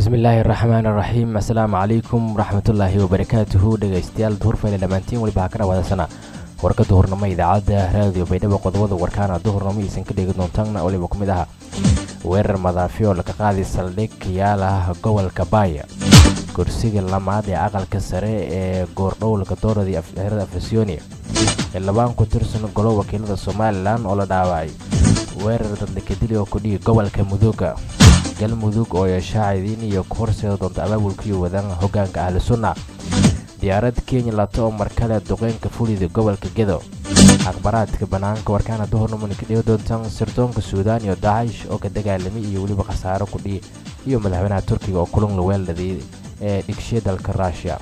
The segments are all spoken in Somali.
bismillaahi raxmaan raxiim asalaamu calaykum waraxmatullaahi wabarakaatuhu dhegaystayaal duhurfayla dhammaantiin weliba ha ka dhawaadasana warka duhurnimo idaacadda raadiyo baydhabo qodobada warkaana duhurnimo iisan ka dhegi doontaana weliba ku mid aha weerar madaafiyo laga qaaday saldhig yaalaha gobolka baaya kursiga lamaad ee aqalka sare ee goordhowlka dooradii afxirada afasyonia xildhibaan ku tirsan golo wakiilada somalilan oo la dhaawacay weerar dadlakadili oo kudhigi gobolka muduga galmudug oo yeeshaacidiin iyo ku horseeda doonta abaabulkii wadaan hogaanka ahlu sunna diyaarad kenya lato oo markale duqeynka fulida gobolka gedo akhbaraadka bannaanka warkaana duhurnimona ka dhigi doontaan sirdoonka suudaan iyo dacish oo ka dagaalamay iyo weliba khasaaro kudhigi iyo madaxweynaha turkiga oo kulun la weeladii ee dhigshiya dalka ruushiya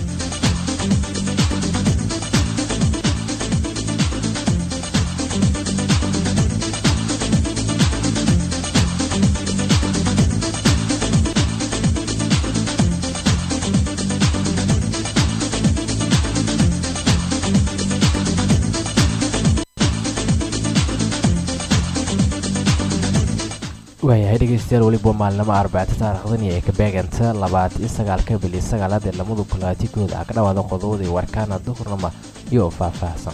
waayahay dhegeystayaal weliba maalnimo arbacta taariikhdani ee ka beeganta labaatan iyo sagaalka bil iyo sagaalaad ee lamadu kulaatikooda ah ka dhawaada qodobadii warkaana duhurnama iyo faahfaahsan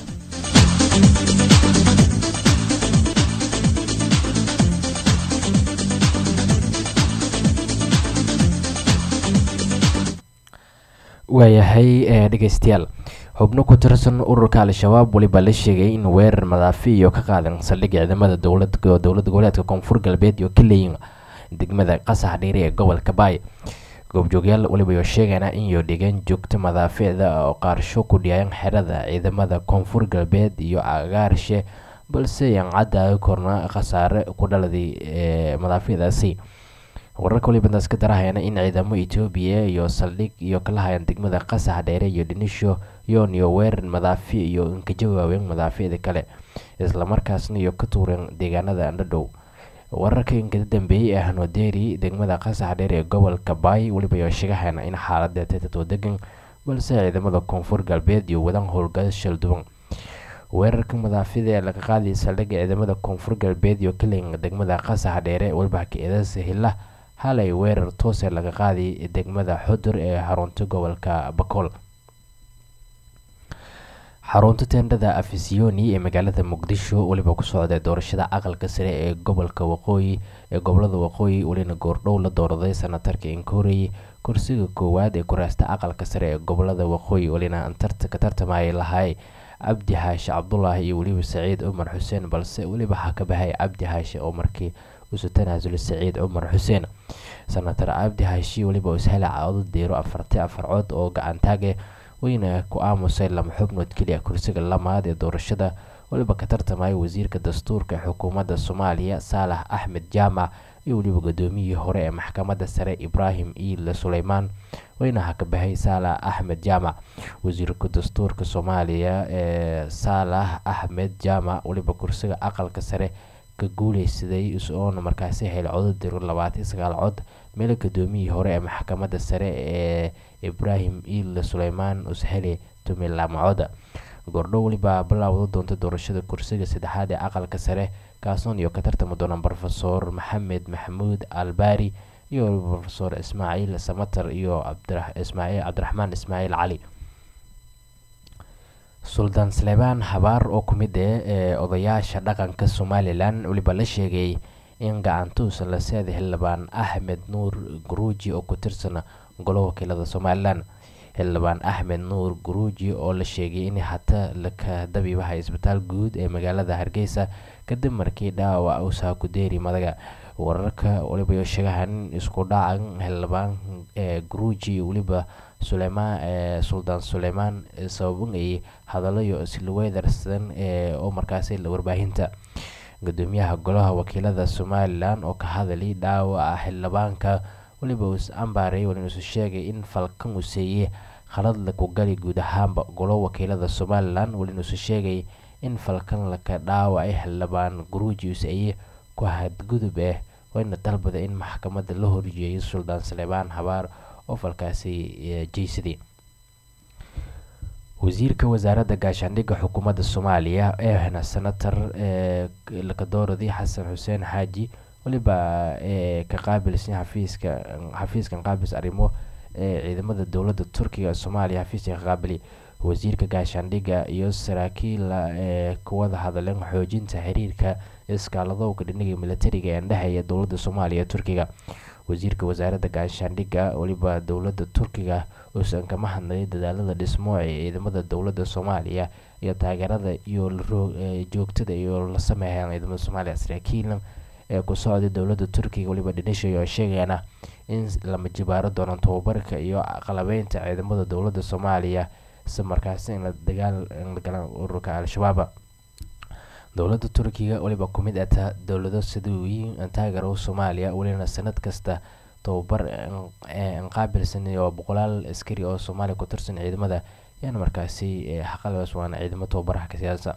waayahay dhegeystayaal xubno ku tirsan ururka al-shabaab weliba la sheegay in weerar madaafi iyo ka qaadan saldhigga ciidamada dowlada goboleedka koonfur galbeed iyo ka leeyin degmada qasax dheeri ee gobolka baay goobjoogyaal weliba iyo sheegana inyo dhigan joogto madaaficda oo qaarsho ku dhiyaan xerada ciidamada koonfur galbeed iyo agaarshe balse yan cadda korna khasaare ku dhaladay madaaficdaasi wararka waliba intaas ka darahayana in ciidamo etoobiya iyo saldhig iyo kala hayaan degmada qasax dheere iyo dhinisho yoon iyo weerar madaafi iyo inka jawaabeen madaaficda kale islamarkaasna iyo ka tuureen deegaanada andhadhow wararka inkada dambeeyey ee hanodeeri degmada qasax dheer ee gobolka baay weliba iyo sheegahayana in xaalada tatatoo degan balse ciidamada koonfur galbeed iyo wadan howlgal shalduwan weerarka madaafida ee laga qaaday saldhigga ciidamada koonfur galbeed iyo kalinga degmada qasax dheere weliba ka-eedasa hila halay weerar toose laga qaaday degmada xudur ee xarunta gobolka bakool xarunta teendhada afisiyoni ee magaalada muqdisho weliba ku socday doorashada aqalka sare ee gobolka waqooyi ee gobolada waqooyi welina goordhow la dooraday sanatarka inkoorey kursiga koowaad ee kuraasta aqalka sare ee gobolada waqooyi welina ka tartamayay lahay cabdi xaashi cabdulaahi iyo weliba saciid cumar xuseen balse weliba waxaa ka bahay cabdi xaashi oo markii usu tanaasulay saciid cumar xuseen sanatar cabdi xaashi weliba ishela coodo diiro afarti afar cod oo gacantaage weyna ku aamusay lama xubnood keliya kursiga lamaad ee doorashada weliba ka tartamaya wasiirka dastuurka ee xukuumadda soomaaliya saalax axmed jaamac iyo weliba gudoomiyihii hore ee maxkamadda sare ibraahim iile suleymaan weyna ha ka bahay saalax axmed jaamac wasiirka dastuurka soomaaliya ee saalax axmed jaamac weliba kursiga aqalka sare ka guuleysaday oona markaasi helay codo diro labaatan sagaal cod meel gudoomiyihii hore ee maxkamadda sare ee ibraahim iile suleymaan usheli tumilaamacoda goordho weliba bilaawda doonta doorashada kursiga saddexaad ee aqalka sare kaasoon iyo ka tartami doona rofeor maxamed maxamuud albaari iyo rofeor ismaaciil samater iyo cabdiraxmaan ismaaciil cali suldaan saleebaan habaar oo ku mid ah ee odayaasha dhaqanka somalilan weliba la sheegay in gacantuusan la seeda xildhibaan axmed nuur guruuji oo ku tirsan golo wakiilada somalilan xildhibaan axmed nuur guruuji oo la sheegay in hata laka dabiibahay isbitaal guud ee magaalada hargeysa kadib markii dhaawac usaa ku deeri madaga wararka weliba sheegahan isku dhacan xildhibaan ee guruuji weliba suleymaan ee suldaan suleymaan sababinayay hadalayo silweydarsan ee oo markaasi warbaahinta gudoomiyaha golaha wakiilada somalilan oo ka hadalay dhaawaca xildhibaanka weliba uu is ambaaray walin isu sheegay in falkan uu seeyey khalad laku gali guud ahaanba golo wakiilada somalilan walin isu sheegay in falkan laka dhaawacay xildhibaan guruuji uu seeyey ku hadgudub ah wayna dalbada in maxkamadda la horjeeyay suldaan saleebaan habaar oo falkaasi jeysaday wasiirka wasaaradda gaashaandhigga xukuumadda soomaaliya ee hna senator lakadooradii xasan xuseen xaaji weliba ka qaabilsan xafiiska xafiiskan qaabilsa arrimo ee ciidamada dowladda turkiga soomaaliya xafiiska ka qaabili wasiirka gaashaandhigga iyo saraakiil ee kuwada hadleen xoojinta xiriirka iskaaladowga dhinaga militariga ee dhexeeya dowladda soomaaliya ee turkiga wasiirka wasaaradda gaashaandhigga weliba dowladda turkiga uusan kama hadlay dadaalada dhismo ee ciidamada dowladda soomaaliya iyo taageerada iyo joogtada iyo la sameeyaan ciidamada soomaaliya saraakiil ee ku socday dowladda turkiga weliba dhinishay oo sheegayana in lama jibaaro doono tababarka iyo qalabeynta ciidamada dowladda soomaaliya si markaasi in la dagaal in la galaan ururka al-shabaab dowladda turkiga weliba ku mid ata dowlado sida weyn taageero soomaaliya welina sanad kasta tababar qaabilsan oo boqolaal askari oo soomaaliya ku tirsan ciidamada yaana markaasi xaqalbas waana ciidamo tababaraha ka siyaasa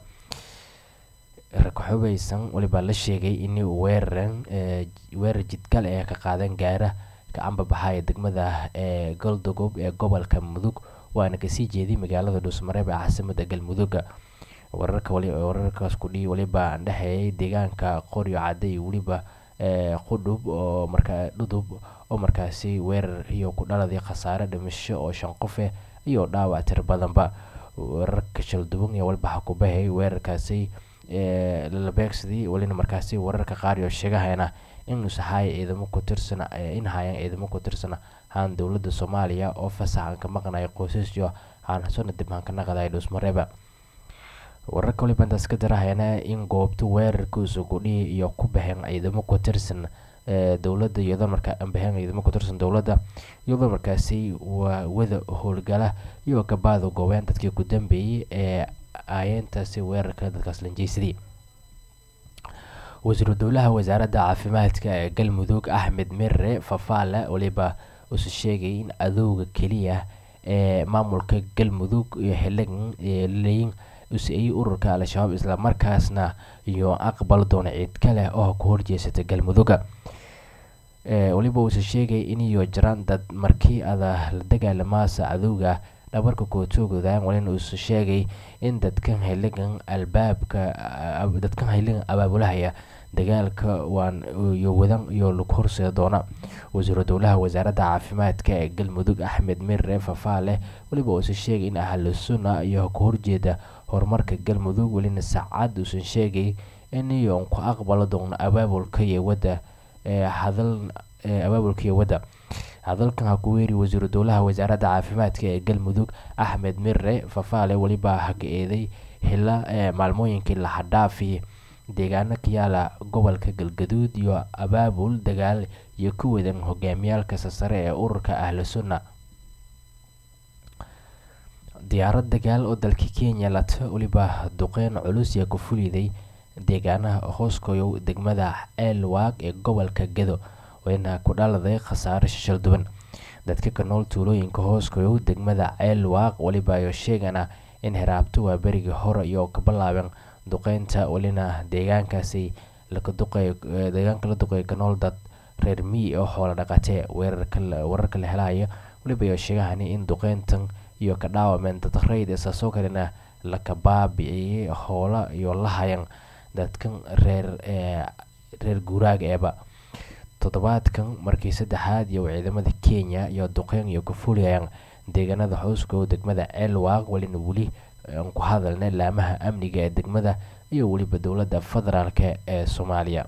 rakaxubeysan weliba la sheegay in weeraran weerar jidgal ee ka qaadan gaara ka ambabaxaya degmada ee galdogob ee gobolka mudug waana kasii jeeday magaalada dhuusmareeb ee caasimada galmudugga wararka wararkaas kudhi weliba dhexeeyay deegaanka qoryo cadde iyo weliba qudhub oo markaa dhudub oo markaasi weerar iyo ku dhaladay khasaare dhimasho oo shan qofe iyo dhaawac tir badanba wararka shalduban iyo waliba xakubahay weerarkaasi la beegsaday welina markaasi wararka qaar iyo sheegahayna in usahaaya ciidamo ku tirsan in hayaan ciidamo ku tirsan haan dowladda soomaaliya oo fasaxan ka maqnaya qoysasyo aan sona dib aan ka naqday dhuusmareeba wararka waliba intaas ka darahayana in goobta weerarka usugudhihi iyo ku baxeen ciidamo ku tirsan dowladda iyadoo markaa ambaheen ciidamo ku tirsan dowladda iyadoo markaasi waa wada howlgala iyo gabaada goobeen dadkii ku dambeeyey ee aayeentaasi weerarka dadkaas lanjeysadii wasiiru dowlaha wasaaradda caafimaadka ee galmudug axmed mirre fafaale waliba usu sheegay in adowga keliya ee maamulka galmudug iyo xiligan leyin usiiyey ururka al-shabaab islamarkaasna iyo aqbal doona ciid kale oo ku horjeesata galmudugga weliba uuse sheegay iniyo jiraan dad markii ada la dagaalamaasa cadowga dhabarka kootoogodaan walina uuse sheegay in dadkan xiligan albaabka dadkan xiligan abaabulahaya dagaalka waan iyo wadan iyo lug horseeda doona wasiiru dowlaha wasaaradda caafimaadka ee galmudug axmed mirre fafaale weliba uuse sheegay in ahlu sunna iyo ka horjeeda horumarka galmudug welina saacad uusan sheegay in iyoon ku aqbalo doono abaabulka iyo wadda hadal abaabulka iyo wadda hadalkan ha ku weeri wasiiru dowlaha wasaaradda caafimaadka ee galmudug axmed mirre fafaale weliba haka eeday xila maalmooyinkii lahadhaafi deegaano ka yaala gobolka galgaduud iyo abaabul dagaal iyo ku wadan hogaamiyaalka sasare ee ururka ahlu sunna diyaarad dagaal oo dalka kenya lata weliba duqeyn culus yaa ku fuliday deegaanaha hooskoyow degmada ceelwaag ee gobolka gedo wayna ku dhaladay khasaare shishal duwan dadka ka nool tuulooyinka hooskoyow degmada ceelwaaq weliba ayo sheegana in hiraabto waa berigii hore iyo ka bilaabeen duqeynta welina deegaankaasi deegaanka la duqeeya ka nool dad reer miyi oo xoola dhaqatee wararka la helaya weliba ayo sheegahani in duqeyntan iyo ka dhaawameen dad rayd isaasoo kalena laka baabiciyey hoola iyo la hayan dadkan reer reer guuraaga eeba toddobaadkan markii saddexaad iyo ciidamada kenya iyo duqeyn iyo ka fuliyayaan deegaanada xooskow degmada ceelwaaq welina weli aan ku hadalnay laamaha amniga ee degmada iyo weliba dowladda federaalk ee soomaaliya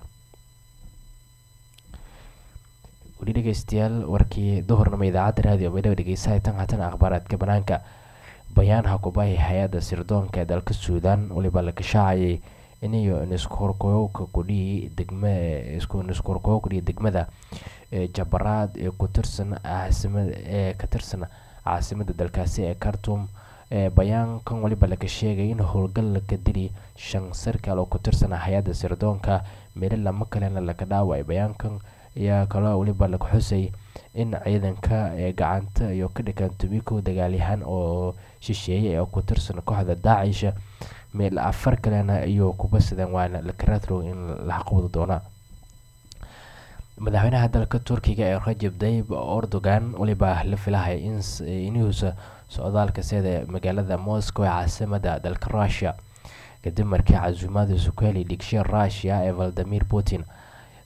weli dhegeystayaal warkii duhurnimo idaacadda raadiyo baydhabo dhegeysahay tan haatan akhbaaraadka banaanka bayaan hakubahi hay-adda sirdoonka ee dalka suudan weliba la gashaacayay iniyo niskorkoyowka kudhihi degma niskorkoyow kudhihi degmada jabaraad ee ku tirsan caasimada ee ka tirsan caasimada dalkaasi ee khartum bayaankan weliba laga sheegay in howlgal laga dili shan sarkaal oo ku tirsan hay-adda sirdoonka meelo lama kalena laga dhaawacay bayaankan ayaa kaloo weliba laga xusay in ciidanka ee gacanta iyo ka dhigan tumiko dagaalyahan oo shisheeye oo ku tirsan kooxda daacisha meel afar kalena iyo kubasadeen waana lakaratro in la xaqwada doona madaxweynaha dalka turkiga ee rajab dayib erdogan weliba la filahaya inuusa socdaalka sida magaalada moscow ee caasimada dalka russia kadib markii casuumaadiisu ku helay dhigshe russia ee valadimir putin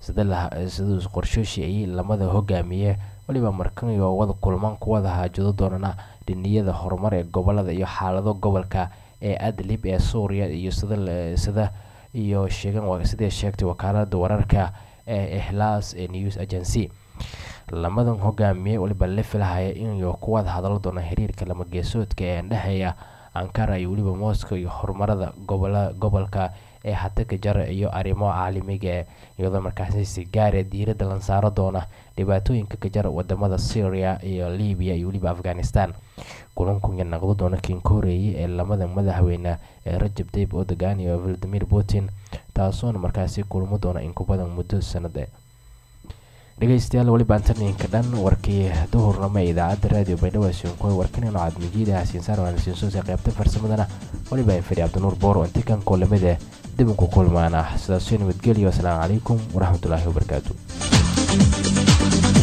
siduu qorshooshi ay lamada hogaamiye weliba markaniyo wada kulmaan kuwada haajado doonana dhiniyada horumar ee gobolada iyo xaalado gobolka ee adlib ee suuriya iyo sida iyo sidee sheegtay wakaalada wararka ee ihlaas ee news agency lamadan hogaamiye weliba la filahaya inuu kuwada hadalo doona xiriirka lamageesoodka ee dhexeeya ankara iyo weliba moscow iyo horumarada gobolka ee hataka jara iyo arrimo caalamiga iyadoo markaasi si gaare diirada lan saaro doona dhibaatooyinka ka jara wadamada syria iyo libiya iyo weliba afghanistan kulankunya naqdo doona kinkoreeye ee lamada madaxweyne ee rajab tayib erdogan iyo valadimir putin taasoona markaasi kulmo doona in ku badan muddo sanade dhegeystayaal weliba antaninka dhan warkii duhurnamo ee idaacadda raadiyo baydhabo sinkoy warkanino cadmijiida hasiinsaar waanasiinsoose qaybta farsamadana weliba fari cabdinuur boor oo intikan koolamida dib uku kulmaana sidaasoo nabadgelyo asalaamu calaykum waraxmatullaahi wabarakaatu